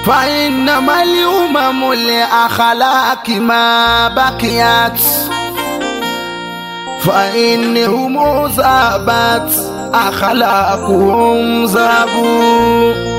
فإنما الأمم لأخلاق ما بقيت فإنهم ذابت أخلاقهم ذابوا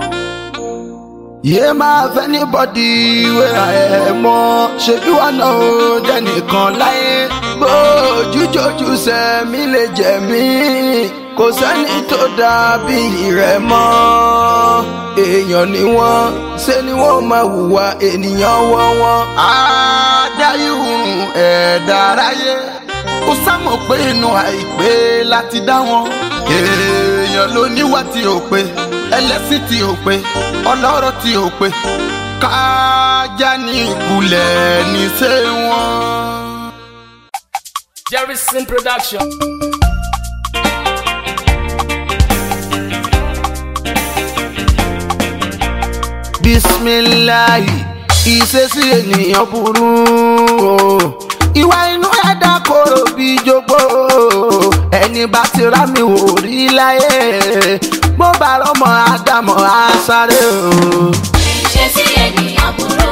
yé máa fẹ́ ní bọ́dí ìwé ẹ̀ mọ́ ṣe bí wọn náà ó dẹnìkan láyé bójújójú sẹ́mi lè jẹ̀mí kò sẹ́ni tó dàbí rẹ̀ mọ́ èèyàn ni wọ́n ṣe ni wọ́n máa hùwà ènìyàn wọ́n wọ́n. àdáyéhùn ẹ̀dá aráyé ó sámọ̀ pé inú àìpé láti dá wọn èèyàn ló níwà tí ò pé ẹlẹ́sìn tí ò pé ọlọ́rọ̀ tí ò pé kájà ní ìkulẹ̀ ní ṣé wọ́n. Jerryson Production. bisimilayi ìṣesí ènìyàn burú o ìwà inú ẹ̀dá kòrò bí jogbo ẹni bá ti rá mi wò rí láyé bó bá rọmọ ádámọ̀ á sáré o. ìṣesí ènìyàn burú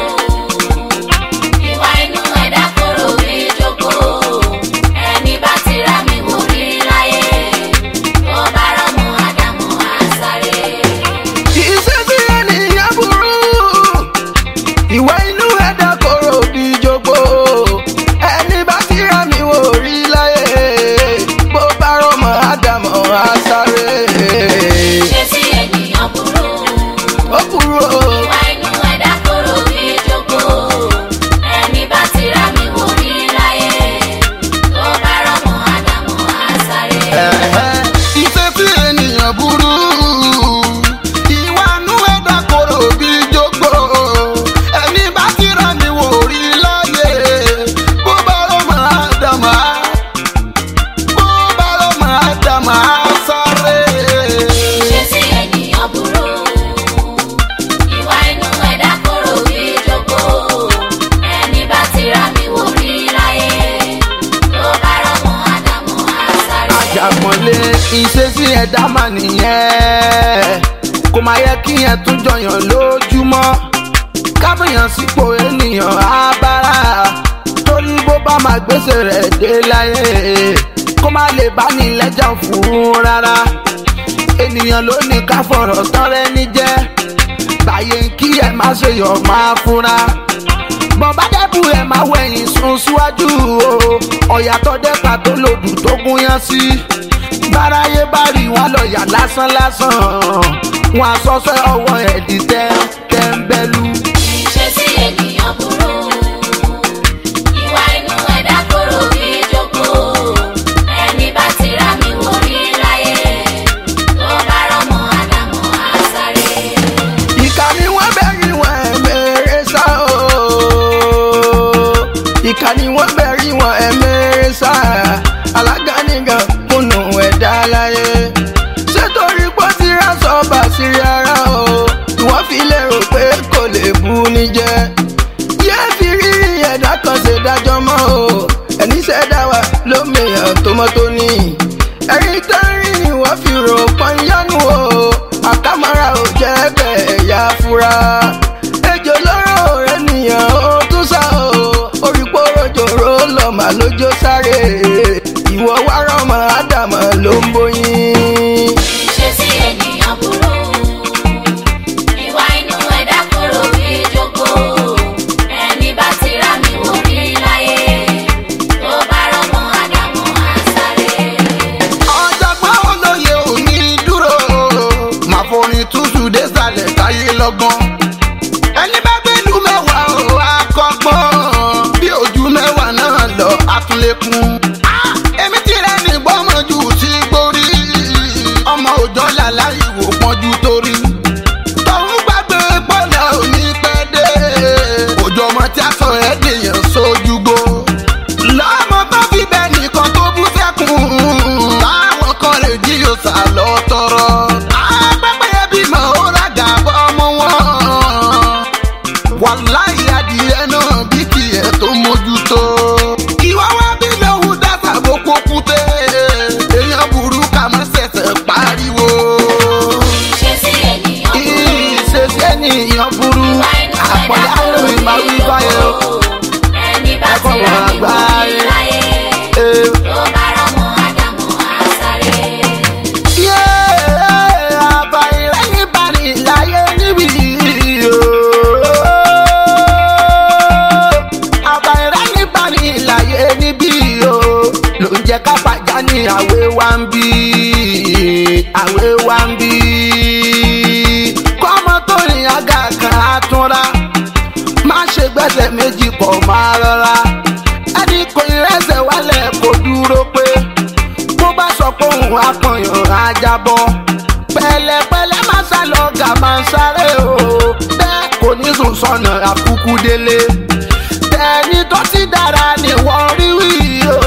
ìwà inú ẹ̀dá kòrò bí jogbo ẹni bá ti rá mi wò rí láyé tó bá rọ́mọ ádámù àṣàrè. ìṣesí ènìyàn burú ìwà inú ẹ̀dá kòrò bí jogbo ẹni bá ti rá mi wò rí láyé bó bá rọmọ ádámọ̀ á sáré. ìṣesí ènìyàn burú ó burú o. ìwà inú ẹ̀dá kòrò bí jogbo ẹni bá ti rá mi wò rí láyé tó bá rọ́mọ ádámù àṣàrè. ìṣesí ènìyàn burú ìwà nú ẹ̀dá kòrò bí jogbo ẹni bá ti rà mí wò rí láyé bó bá lọ máa dàmà bó bá lọ máa dàmà sáré. ìṣesí ènìyàn burú ìwà inú ẹ̀dá kòrò bí jogbo ẹni bá ti rá mi wò rí láyé tó bá rọ́mọ ádámù àṣàrè. àjàmọ̀lé ìṣesí ẹ̀dá mà nìyẹn kò máa yẹ kí yẹn tún jọyàn lójúmọ́ káfíyàn sípò ènìyàn abára torí bó bá máa gbèsè rẹ̀ dé láyé kó má lè bá ní lẹ́jà fún rárá ènìyàn ló ní ká fọ̀rọ̀ tọ́rẹ́ ní jẹ́ báyé ń kí ẹ má ṣe yọ̀ máa fúnra bọ́n bá dẹ́bù ẹ̀ máa wẹ̀yìn sún síwájú o ọ̀yà tó dẹ́pà tó lòdù tó gún yán sí báráyé bá rí wọn lọ́ọ̀yà lásán lásán wọn àsọsẹ́ ọwọ́ ẹ̀ di tẹ́ tẹ́ńbẹ́lú. ìṣesí ènìyàn burú ìwà inú ẹ̀dá kòrò bí jogbo ẹni bá ti rá mi wò rí láyé tó bá rọ́mọ ádámù àṣàrè. ìkà ni wọ́n bẹ̀rì wọn ẹ̀mẹ́rẹ́ sá o ìkà ni wọ́n bẹ̀rì wọn ẹ̀mẹ́rẹ́ sá alága nìkan kùnú ẹ̀dá láyé ṣètòrí pọ́ ti rá sọ́ọ̀bà sírí ara o ìwọ́n fi lérò pé kò lè bu ní jẹ́ yé fi rírí ẹ̀dá kan ṣe dájọ́ mọ́ o ẹni ṣẹ̀dá wa ló mèèyàn tó mọ́ tó ní ẹ̀rí tó ń rí ni wọ́n fi rò pọ́n yánu o àkàmọ́ra ò jẹ́ bẹ́ẹ̀ yá fura ejò lọ́rọ̀ rẹ̀ nìyàn ó tún sá o orí pòròjòrò lọ́mà lójó sáré ìwọ wá rọmọ ádámọ̀ ló ń bóyin. ìṣesí ènìyàn burú ìwà inú ẹ̀dá kòrò bí jogbo ẹni bá ti rá mi wò rí láyé tó bá rọ́mọ ádámù àṣàrè. ọ̀jọ̀gbọ́n olóye òní dúró máa forin tútù désàlẹ̀ táyé lọ́gbọ́n. ẹni bá gbẹ́lú mẹ́wàá ò akọ́gbọ́n bí ojú mẹ́wàá náà lọ àtúnlẹ̀kùn. èmi ti rẹ́ ní gbọ́mọ̀jù tí gbórí ọmọ òjọ́ làlá ìwò pọ́njú torí. tọ́hún gbàgbé pọ́lá òní pẹ́ dé òjò ọmọ tí a sọ ẹ́ dèèyàn sójúgbó lọ́mọ tó fi bẹ́ẹ̀ nìkan tó bú sẹ́kùn táwọn kan lè jí yóò sá lọ tọrọ. apẹ́pẹ́ bímọ ó ràgà bọ́ ọmọ wọn. wàláì adìyẹ náà bí tiẹ̀ tó mójútó. ìwà wa bí lóhùn dáta bó kókúté. èèyàn burú ká má ṣẹ̀ṣẹ̀ pariwo. iléèwé wa ń bí. kọ́mọ tó rìn àga kan á túnra má ṣe gbẹ́sẹ̀ méjì pọ̀ máa rọra. ẹni kò ní rẹ́sẹ̀ wálẹ̀ kó dúró pé bó bá sọ pé òun apọ̀yàn á jábọ́. pẹ̀lẹ́pẹ̀lẹ́ má sá lọ gà máa ń sáré o bẹ́ẹ̀ kò ní sùn sọnà àkúkú délé. tẹ̀ni tó ti dára ni wọ́n rí wí o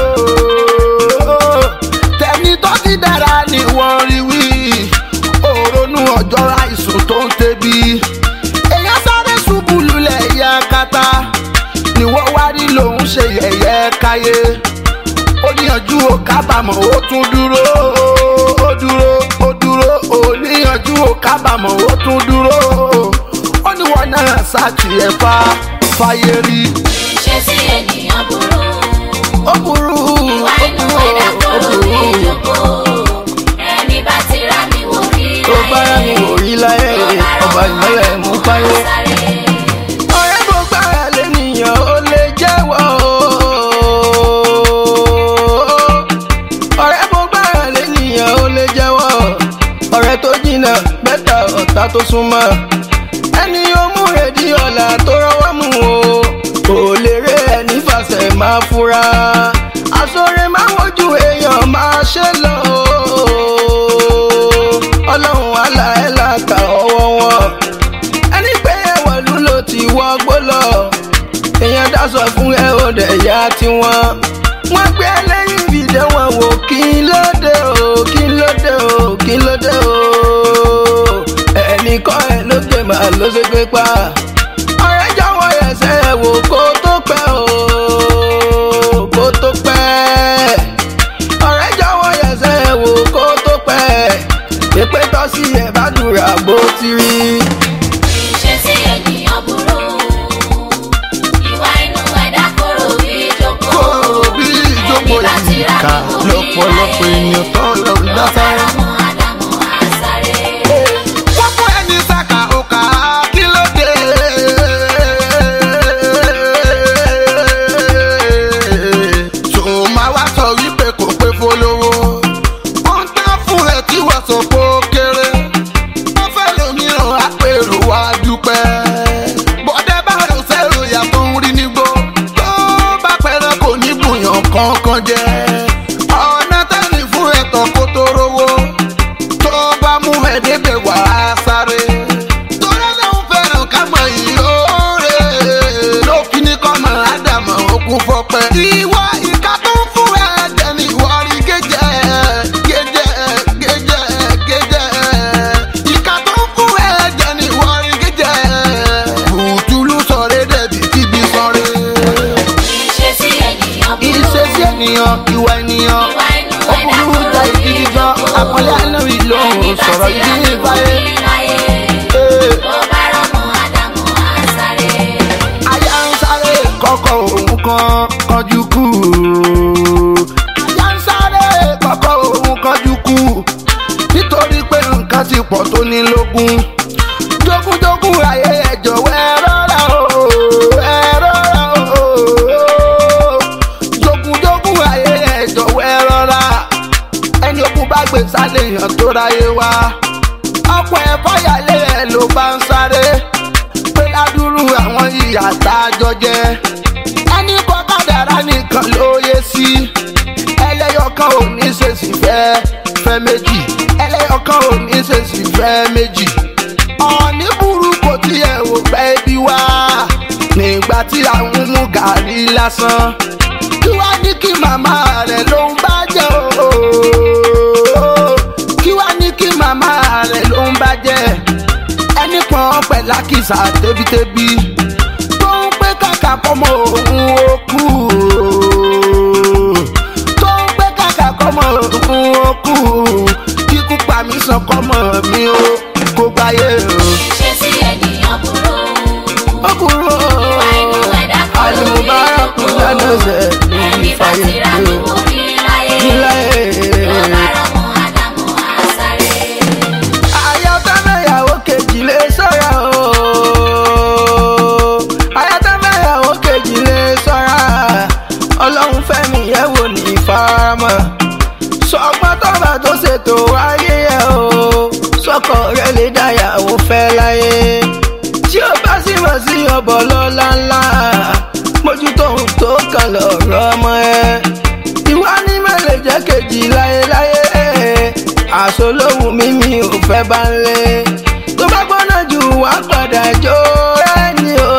tẹni tó ti dára ni wọ́n rí wí òrónú ọjọ́ àìsùn tó ń tẹ̀bi èèyàn sáré ṣubú lulẹ̀ yẹ kata ni wọ́n wá rí lòun ṣe yẹ̀yẹ́ káyé ó níyànjú ó kábàámọ̀ ó tún dúró ó dúró ó dúró ó níyànjú ó kábàámọ̀ ó tún dúró ó ní wọn náà ṣàtìyẹ fa fàyè rí ìṣesí ènìyàn burú. ó burú ìwà ó inú burú ẹ̀dá ó kòrò bí burú. ìjókòó. ẹni bá ti rá mi wò rí tó bá rà mí wò rí láyé ọba ìmọ̀lẹ̀ mú fáyé. sáré. ọ̀rẹ́ bó gbára lẹ́nìyàn ó lè jẹ́wọ́ ọ̀rẹ́ bó gbára lẹ́nìyàn ó lè jẹ́wọ́ ọ̀rẹ́ tó jìnnà bẹ́tà ọ̀tá tó súnmọ́ ẹni yóò mú rèdí ọ̀la tó rọwọ́ mú o kò lè ré ẹni fàṣẹ máa fura àsọ̀rẹ́ máa wojú èèyàn máa ṣe lọ ọlọ́run àlà ẹ̀ là kà ọwọ́ wọn ẹni pé ẹwọ̀lú ló ti wọgbó lọ èèyàn dáṣọ fún ẹ ò dẹ̀ yá tiwọn. wọ́n gbé lẹ́yìn fìdí wọn wò kí ló dé o kí ló dé o kí ló dé o. ẹnìkan ẹ ló gbé màá ló ṣe gbé pa. ọ̀rẹ́ jọ̀wọ́ ẹsẹ̀ ẹ wò kó tó pẹ́ o kó tó pẹ́. ọ̀rẹ́ jọ̀wọ́ ẹsẹ̀ ẹ wò kó tó pẹ́. pípẹ́ tọ́sí ẹ̀ bá dùrà bó ti rí. ìṣesí ènìyàn burú. ìwà inú ẹ̀dá kòrò bí ìjókòó. kóró bí ìjókòó ẹni bá ti yìí rá ká mi wò rí lọ́pọ̀lọpọ̀ láyé. ènìyàn tó lọ ń dá sáré. Ọ̀báramú Ádámù á sáré. wọ́n fún ẹni sàkà òkà kí ló dé. tó máa wá sọ wípé kò pé fọlọ́wọ́. wọ́n ń tán fún ẹ tí wọ́n sọ pé ó kéré. wọ́n fẹ́ lómìíràn àpérò wá dúpẹ́. bọ́dẹ́ bá rò sẹ́rò ìyá tó ń rí nígbó. tó bá pẹ́rẹ́ kò ní bùyàn kankan jẹ́. ọ̀nà tẹ́lẹ̀ fún ẹ̀tọ́ kó tó rówó tó bá mú ẹ débẹ̀ wá sáré. torí lóun fẹ́ràn ká mọ ìyóòrè ló fi ní kọ́ mọ ádámọ̀ òkun fọpẹ́. ìwọ ìka tó ń fún ẹ jẹ ní ìwọ rí gẹ́jẹ́ gẹ́jẹ́ gẹ́jẹ́ gẹ́jẹ́. ìka tó ń fún ẹ jẹ ní ìwọ rí gẹ́jẹ́. bùtùlù sọ̀rẹ́ dẹ̀bi kíbi sọ̀rẹ́. ìṣesí ènìyàn burú. ìṣesí ènìyàn ìwà ènìyàn ìwà inú ó ẹ̀dá burú kòrò ta bí ìdíjí gan ìjókòó. àpọ́nlé àná ìlóhùn ẹni bá sọ̀rọ̀ ti rá ìdí mi wò ìbáyé. rí láyé. Ee. Ọ̀báramú Ádámù á sáré. aya ń sáré kọ́kọ́ òun kan kọjú kú. aya ń sáré kọ́kọ́ òun kọjú kú. nítorí pé nǹkan ti pọ̀ tó ní lógún. jógúnjógún ayé ẹ jọ̀wọ́ ẹ rọra o ẹ rọra o. jógúnjógún ayé ẹ jọ̀wọ́ ẹ rọra. ẹni ogun bá gbé sálẹ̀ yàn tó ráyé wá. ọ̀pọ̀ ẹ̀fọ́ yàlé ẹ̀ ló bá ń sáré pé ládùúrú àwọn ìyá tá a jọ jẹ. ẹni kọ́ kádàrá nìkan ló yé sí. ẹlẹ́yọ̀kan ò ní ṣèṣì fẹ́ fẹ́ méjì. ẹlẹ́yọ̀kan ò ní ṣèṣì fẹ́ méjì. ọ̀ọ́nì burú kò tiẹ̀ ò pẹ́ bí wá. nígbà tí àwọn mú gàrí lásán. kí wá ní kí màmá rẹ̀ ló ń bá jẹ́ o. kí wá ní kí màmá rẹ̀ ló ń bá jẹ́ ẹni pọn pẹ̀lú àkìsà tẹ́bítẹ́bí tó ń pé kàkà kọ́mọ òun ó kú tó ń pé kàkà kọ́mọ òun ó kú kíkú pa mí sàn kọ́mọ mi ó kó gbáyé o. ìṣesí ènìyàn burú. ó kúrò ìwà inú ẹ̀dá kòrò bí àlùmọ́bárakú ìjókòó. lánàá ṣe ní ẹni bá ìfàyè ti rá mi wò rí láyé. níláyé. Ọ̀báramú Ádámù á sáré. ayatollah kejì lè sọ́ra o ayatollah kejì lè sọ́ra ọlọ́run fẹ́mi yẹ̀ wò ní ìfaramọ́ sọgbọ́n tọ́ba tó ṣètò ayé yẹ o olówó mi mi ò fẹ́ bá ń lé tó bá gbọ́nà jù wá padà jó ẹni o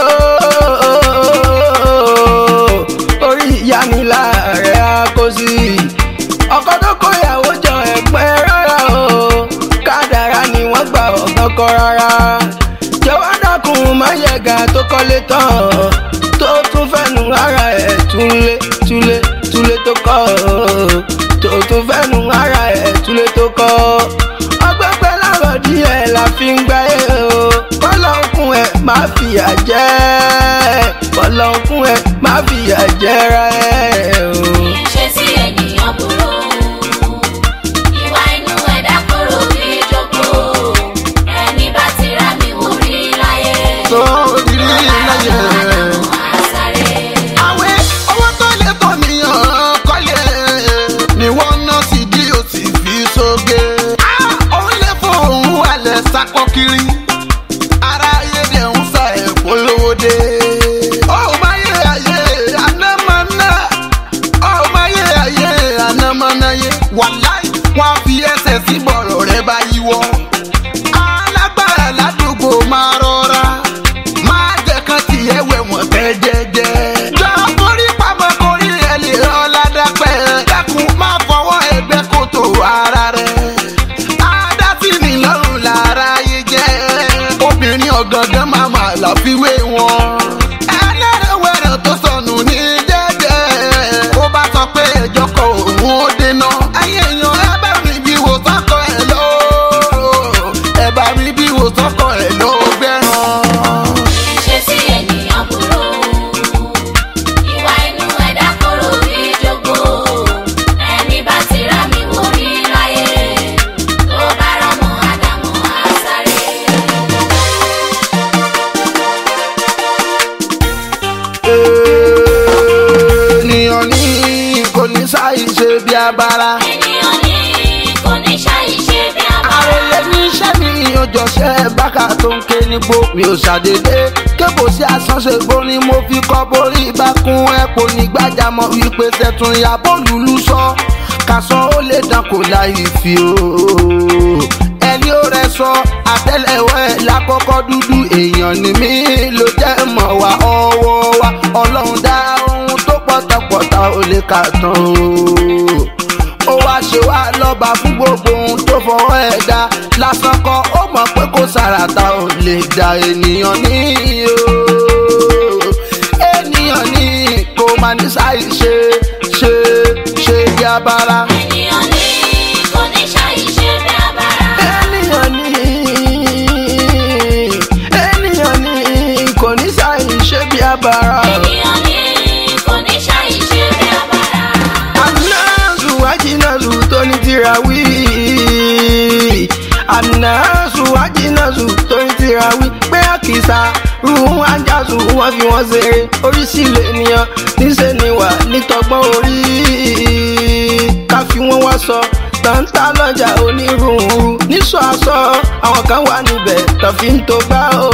orí ìyá mi láàrẹ̀ á kó sí ọkọ tó kó ìyàwó jọ ẹ̀pẹ́ rárá o kádàrá ni wọ́n gbà ọ̀gán kọ́ rárá jọ̀wọ́ dákun má yẹ̀gà tó kọ́lé tán tó tún fẹ́nu ara ẹ̀ túlé túlé túlé tó kọ́ tó tún fẹ́nu ara ẹ̀ túlé tó kọ́ ọgbẹ́ pẹ́ láàrọ̀ díẹ̀ la fi ń gbáyé o kọ́lọ́kùn ẹ̀ má fìyà jẹ́ kọ́lọ́kùn ẹ̀ má fìyà jẹ́ ra ẹ̀ o. ìṣesí ènìyàn burú ìwà inú ẹ̀dá kòrò bí jogbo ẹni bá ti rá mi wò rí láyé tó rí láyé. àṣàrè. àwẹ̀ owó tó lè tọ̀ níyàn kọ́lé ni wọ́n ná sí bí o sì fi sóge. Ah, òun lè fóun alẹ̀ sakọ kiri ara ayé dẹ̀ ń sa ẹ̀kọ́ lówó dé. ó máa yé ayé anamọ́nà ó máa yé ayé anamọ́nà yé wàláì wọ́n á fi ẹsẹ̀ sí bọ̀rọ̀ rẹ bá yíwọ́. alágbára ládùúgbò máa rọra máa jẹ́ kán tiẹ̀ wẹ̀ wọ́n tẹ́ jẹ́jẹ́. jọ forí pamọ́ korí ẹ lè rán ládàpẹ́. dákun má fọwọ́ ẹgbẹ́ kòtò ara rẹ̀. adásí ni lọ́rùn lára yé jẹ́. obìnrin ọ̀gángan máa mà láfiwé wọn. ẹlẹ́rẹ̀wẹ̀rẹ̀ tó sọnù ní jẹ́jẹ́. ó bá sọ pé ẹjọ́ kọ òun ó dènà. ayé èèyàn ẹ bá mi bí wò sọ́kọ ẹ̀ lọ́ọ́. ẹ bá mi bí wò sọ́kọ ẹ̀ lọ́ọ́ gbẹ́ràn. ìṣesí ènìyàn burú ìwà inú ẹ̀dá kòrò bí jogbo ẹni bá ti rá mi wò rí láyé tó bá rọmọ ádámù àṣàrè. ènìyàn ní kò ní sáì ṣe bí abara. ènìyàn ní kò ní ṣàìṣe bí abara. àròyé ní iṣẹ́ mi òjọ̀ṣẹ́ bákà tó ń ké nígbó mi ò ṣàdédé kébò sí àsánṣe gbó ni mo fi kọ́ borí ìbákun ẹ̀pọ̀ nígbàjámọ̀ wípé tẹ̀tún ìyàbọ̀ lùlù sọ kàsán ó lè dán kò láì fi o ẹni ó rẹ sọ àtẹ́lẹwọ́ ẹ̀ lákọ́kọ́ dúdú èèyàn ni mí ló jẹ́ mọ̀ wá ọwọ́ wa ọlọ́run dá ohun tó pọ̀tàpọ̀tà ò lè kà tán o ó wá ṣe wá lọ́ba fún gbogbo ohun tó fọwọ́ ẹ̀ dá lásán kọ́ ó mọ̀ pé kò sàràtà ò lè dá ènìyàn ní o ènìyàn ní kò máa ní sáì ṣe ṣe ṣe bí abara. ènìyàn ní kò ní ṣàìṣe bí abara. ènìyàn ní ènìyàn ní kò ní sáì ṣe bí abara. ènìyàn ní kò ní ṣàìṣe bí abara. anazu ajinazu tó ní tirawí anazu ajinazu tó ní tirawí pé àkìsà ruhun ajazu wọn fi wọn ṣeré oríṣiríṣi ènìyàn níṣẹ́ ni wà nítọgbọ́n orí ká fi wọn wá sọ tàǹtà lọ́jà onírúurú níṣọ aṣọ àwọn kan wà níbẹ̀ tó fi ń tó gbá o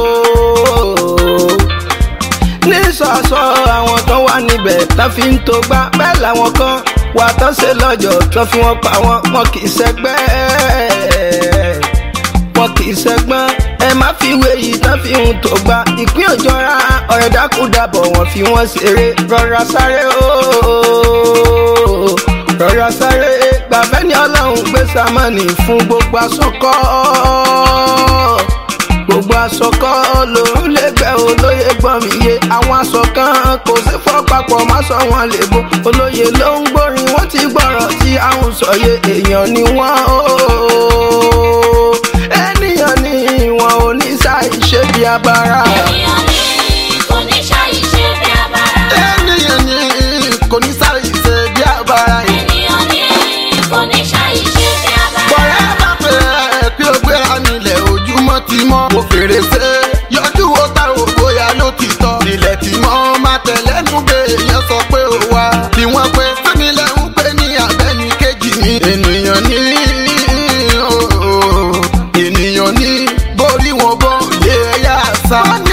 nísọ̀sọ̀ àwọn kan wà níbẹ̀ tán fi ń tó gbá bẹ́ẹ̀ làwọn kan wà tán ṣe lọ́jọ́ tán fi wọ́n pa wọ́n wọn kì í ṣẹgbẹ́ wọn kì í ṣẹgbọ́n ẹ má fi wé yìí tán fi ń tó gbá ìpín òjọra ọ̀rẹ́ dákúdàbọ̀ wọ́n fi wọ́n ṣeré rọra sáré ooo rọra sáré gbàgbẹ́ ní ọlọ́run gbé sámánì fún gbogbo aṣọkọ́ gbogbo aṣọ kan lòún lè gbẹ olóye gbọ́n mi yé àwọn aṣọ kan kò sí fọ́ papọ̀ má sọ wọn lè bo olóye ló ń gbórin wọ́n ti gbọ́rọ̀ tí àwọn sọ̀yẹ èèyàn ni wọ́n o ènìyàn ni wọn ò ní sáì ṣe bí abara. ènìyàn ní kò ní ṣàìṣe bí abara. ènìyàn ní kò ní sáì ṣe bí abara. ènìyàn ní kò ní ṣàìṣe bí abara. bọ̀rẹ́ bá fẹ́ pé ó gbéra nílẹ̀ ojúmọ́ ti mọ́. mo fèrèsé yọjú wo ta ò bóyá ló ti tọ́. nílẹ̀ tí mọ́ máa tẹ̀lẹ́nu gbé èèyàn sọ pé ó wá. bí wọ́n pe sẹ́nilẹ̀ ń pè ní abẹ́ni kejì mi. ènìyàn ní ènìyàn ní borí wọn bọ́ lé ẹ̀yà àṣà. wọ́n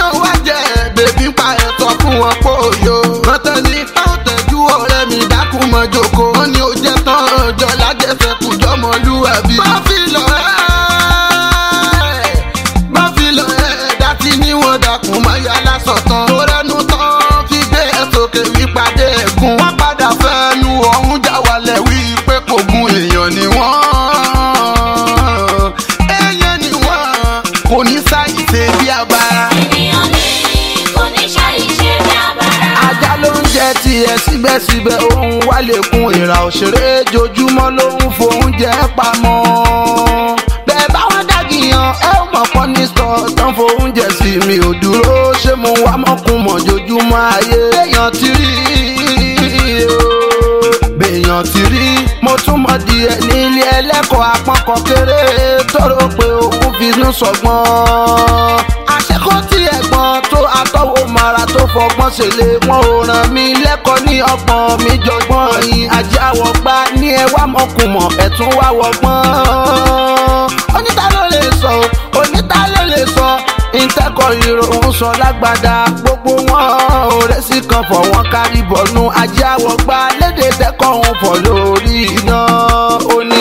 síbẹ̀síbẹ̀ òun wá lè kun ìrà òṣèré jojúmọ́ ló ń fòúnjẹ pamọ́ bẹ́ẹ̀ báwọn dàgìyàn ẹ ò mọ̀ pọ́n ní sọ tán fòúnjẹ sí mi ò dúró ṣé mo wá mọ́kùn mọ̀ jojúmọ́ ayé èèyàn ti rí o béèyàn ti rí mo tún mọ díẹ̀ nílé ẹlẹ́kọ̀ọ́ apọ́nkọ kéré tóró pé òun fi inú sọgbọ́n àṣekó tí ẹ̀gbọ́n tó atọ́wò mara tó fọgbọ́n ṣẹlẹ̀ wọn ò ràn mí lẹ́kọ̀ọ́ ní ọgbọ́n mi jọgbọ́n yìí ajáwọ̀ gbá ní ẹ wá mọ̀kùmọ̀ ẹ̀tún wá wọgbọ́n oníta ló lè sọ oníta ló lè sọ ìtẹ́kọ̀ ìròhùn sọ lágbàdá gbogbo wọn òré sí kan fọ̀ wọ́n kárí bọ̀nú ajáwọ̀ gbá lédè tẹ́kọ̀ ń fọ̀ lórí iná ó ní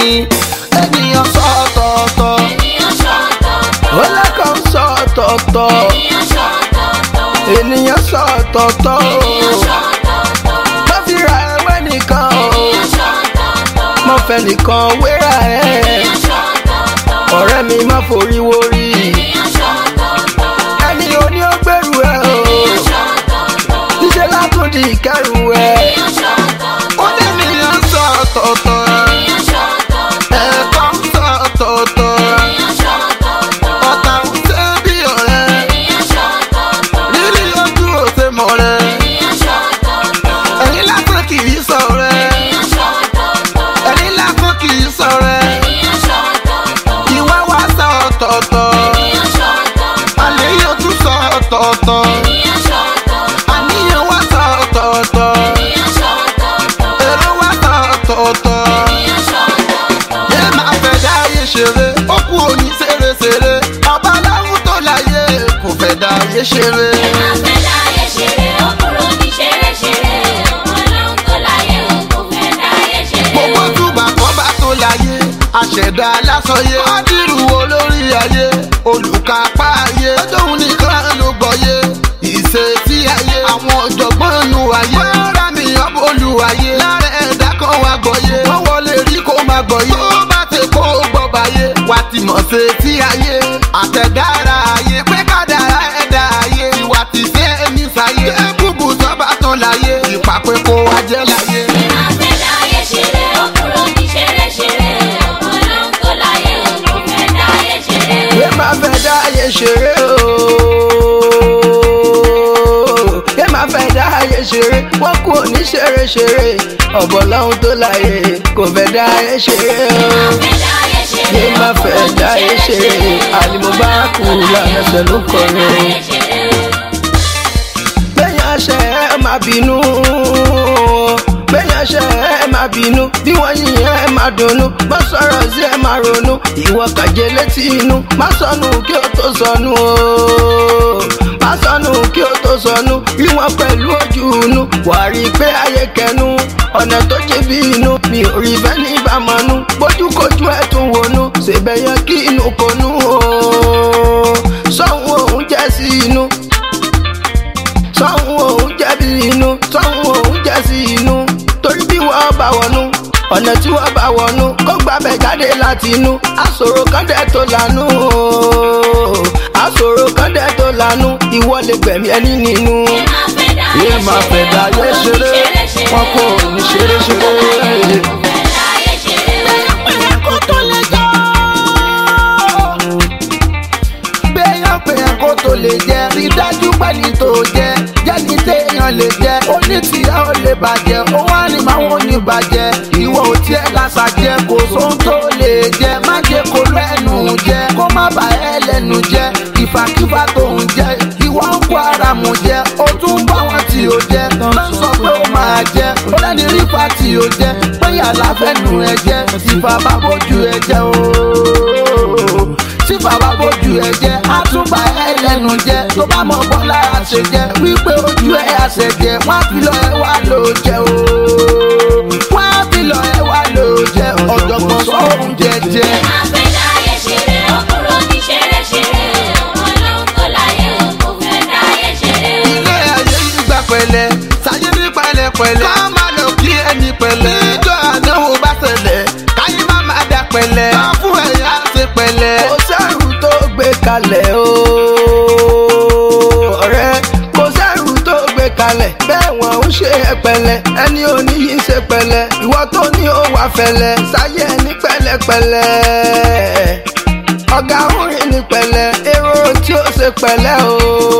ènìyàn sọ ọ̀tọ̀ọ̀tọ̀ ènìyàn ṣọ̀tọ̀ọ̀tọ̀ ọlọ́kọ̀ ń sọ ọ̀tọ̀ọ̀tọ̀ ènìyàn ṣọ̀tọ̀ọ̀tọ̀ ènìyàn sọ ọ̀tọ̀ọ̀tọ̀ ènìyàn ṣọ̀tọ̀ọ̀tọ̀ mo fi ra ẹwẹ́ nìkan o ènìyàn ṣọ̀tọ̀ọ̀tọ̀ mo fẹ́ nìkan wéra ẹ̀ ènìyàn ṣọ̀tọ̀ọ̀tọ̀ ọ̀rẹ́ mi má forí wórí ènìyàn ṣọ̀tọ̀ọ̀tọ̀ ẹni oní ó gbèrú ẹ o ènìyàn ṣọ̀tọ̀ọ̀tọ̀ níṣẹ́ látúndì ìkẹrù ẹ ènìyàn ṣọ̀tọ̀ọ̀tọ̀ ó ní ènìyàn sọ ọ̀tọ̀ọ̀tọ̀ ènìyàn ṣọ̀tọ̀ọ̀tọ̀ ẹ̀kọ́ ń sọ ọ̀tọ̀ọ̀tọ̀ ènìyàn ṣọ̀tọ̀ọ̀tọ̀ ọ̀tá ń ṣe bí ọ̀rẹ́ ènìyàn ṣọ̀tọ̀ọ̀tọ̀ rírí ojú òṣè mọ̀ rẹ̀ ènìyàn ṣọ̀tọ̀ọ̀tọ̀ ẹ̀yìn lásán kì í sọ rẹ̀ ènìyàn ṣọ̀tọ̀ọ̀tọ̀ ẹ̀yìn lásán kì í sọ rẹ̀ ènìyàn ṣọ̀tọ̀ọ̀tọ̀ ìwà wa sọ ọ̀tọ̀ọ̀tọ̀ ènìyàn ṣọ̀tọ̀ọ̀tọ̀ àníyàn tún sọ ọ̀tọ̀ọ̀tọ̀ ènìyàn ṣọ̀tọ̀ọ̀tọ̀ àníyàn wa sọ ọ̀tọ̀ọ̀tọ̀ ènìyàn ṣọ̀tọ̀ọ̀tọ̀ èrò wa sọ ọ̀tọ̀ọ̀tọ̀ ènìyàn ṣọ̀tọ̀ọ̀tọ̀ yé máa fẹ́ dáyé ṣeré ó kú òní ṣeréṣeré ọba aláwọ̀ tó láyé kò fẹ́ dáyé ṣeré. àfẹ́dáyé ṣeré ó kúrò ní ṣeréṣeré ọlọ́run tó láyé ó kò fẹ́ dáyé ṣeré. gbogbo túbà kan bá tó láyé àṣẹ̀dá lásọyé ádìrú olórí ayé olùkápá ayé lọ́jọ́hun nìkan ló gbọ́yé ìṣe tí ayé àwọn ọ̀jọ̀gbọ́n nu ayé wọ́n rà mí ọmọ olùwàyé lára ẹ̀dá kan wá gbọ́yé wọ́n wọlé rí kó má gbọ́yé tó bá ti kó gbọ́ báyé wà ti mọ̀ ṣe tí ayé àtẹ̀dára ayé pé kádàrá ẹ̀dá ayé ìwà ti ṣe é ní sáyé ẹ̀ búbu sọ́ba tán láyé ìpàpẹ́ kó wá jẹ́ láyé. àfẹ́dáyé ṣeré ó kúrò ní ṣeréṣeré ọlọ́run tó láyé ó kò fẹ́ dáyé ṣeré. yé má fẹ́ dáyé ṣeré o yé má fẹ́ dáyé ṣeré wọ́n kú òní ṣeré-ṣeré ọ̀bọ̀ lọ́hún tó láyé kò fẹ́ dáyé ṣeré o àfẹ́dáyé ṣeré yé má fẹ́ dáyé ṣeré àlìmọ́bákù làmẹ́sẹ̀ ló kọrin o. dáyé ṣeré. bẹ́yàn ṣe ẹ má bínú bẹ́yàn ṣe ẹ má bínú bí wọ́n yìnyín ẹ má dunnú má sọ̀rọ̀ sí ẹ má ronú ìwọ kàjé létí inú má sọnù kí o tó sọnù o má sọnù kí o tó sọnù rí wọn pẹ̀lú ojú inú wà á rí i pé ayé kẹnu ọ̀nà tó jẹ́ bí inú mi ò rí bẹ́ẹ̀ ní ìbámanú bójúkojú ẹ̀ tún wọnú ṣèbẹ̀ yẹn kí inú konú o sọ́hun òun jẹ́ sí inú sọ́hun òun jẹ̀bi inú sọ́hun òun jẹ́ sí inú torí bí wọ́n bá wọnú ọ̀nà tí wọ́n bá wọnú kó gbàbẹ̀ jáde láti inú àṣòro kan dẹ̀ tó lànú o àṣòro kan dẹ̀ tó lànú ìwọ lè gbẹ̀mí ẹni nínú. yé máa fẹ́ dáyé ṣeré wọn kò ní ṣeré ṣeré. kó tó lè jọ. béèyàn pé yẹn kó tó lè jẹ rí dájú pẹ́ni tó jẹ jẹ́ni téèyàn lè jẹ onítìyà ó lè bàjẹ́ ó wá ní máa wọ́n ní bàjẹ́ ìwọ ò tiẹ̀ lásà jẹ kò sóhun tó lè jẹ má jẹ kó lẹ́nu jẹ kó má bà ẹ́ lẹ́nu jẹ ìfàkífà tó ń jẹ ìwọ ń kó ara mu jẹ ó tún bá wọn tí ó jẹ ló ń sọ pé ó máa jẹ ó lẹ́ni rí fa tí ó jẹ pé yàrá fẹ́nu ẹ jẹ ìfà bá bójú ẹ jẹ ooo tí bàbá bójú ẹ jẹ àtúbà ẹ lẹ́nu jẹ tó bá mọ bọ́ lára ṣe jẹ wípé ojú ẹ àṣẹ jẹ wọ́n á fi lọ ẹ wá ló jẹ ooo wọ́n á fi lọ ẹ wá ló jẹ ọ̀jọ̀gbọ́n sọ oúnjẹ jẹ. àfẹ́dáyé ṣeré ó kúrò ní ṣeréṣeré ọlọ́run tó láyé ó kò fẹ́ dáyé ṣeré. ilé ayé yìí gbà pẹ̀lẹ́ sáyé ní pẹ̀lẹ́pẹ̀lẹ́ ká má lọ kí ẹni pẹ̀lẹ́ níjọ́ àdánwò bá ṣẹlẹ̀ káyé má má dà pẹ̀lẹ́ ká fún ẹ̀yà ṣe pẹ̀lẹ́. kò sẹ́rù tó gbé kalẹ̀ o ọ̀rẹ́ kò sẹ́rù tó gbé kalẹ̀ bẹ́ẹ̀ wọ́n ń ṣe é pẹ̀lẹ́ ẹni ò ní yìí ṣe pẹ̀lẹ́ ìwọ tó ní ó wà fẹ̀lẹ́ sáyé ní pẹ̀lẹ́pẹ̀lẹ́ ọ̀gá orin ní pẹ̀lẹ́ èrò tí ó ṣe pẹ̀lẹ́ o.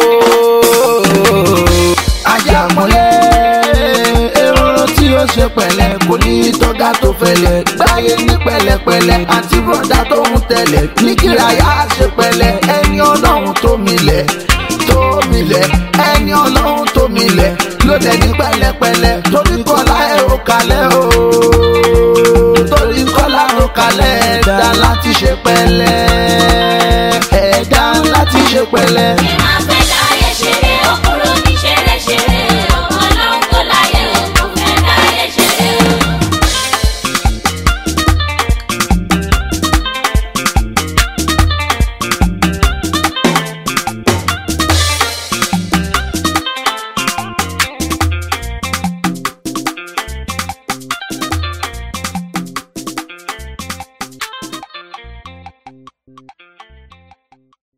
ajámọ́lé èrò tí ó ṣe pẹ̀lẹ́ kò ní tọ́gá tó fẹlẹ̀ gbáyé ní pẹ̀lẹ́pẹ̀lẹ̀ àti bọ́dà tó ń tẹ̀lẹ̀ ní kíráyà ṣe pẹ̀lẹ́ ẹni ọlọ́run tó milẹ̀ tó milẹ̀ ẹni ọlọ́run tó milẹ̀ ló dẹ̀ ní pẹ̀lẹ́pẹ̀lẹ́ torí kọ́lá ẹ̀ ò kalẹ̀ o torí kọ́lá ò kalẹ̀ ẹ̀dá láti ṣe pẹ̀lẹ́ ẹ̀dá láti ṣe pẹ̀lẹ́.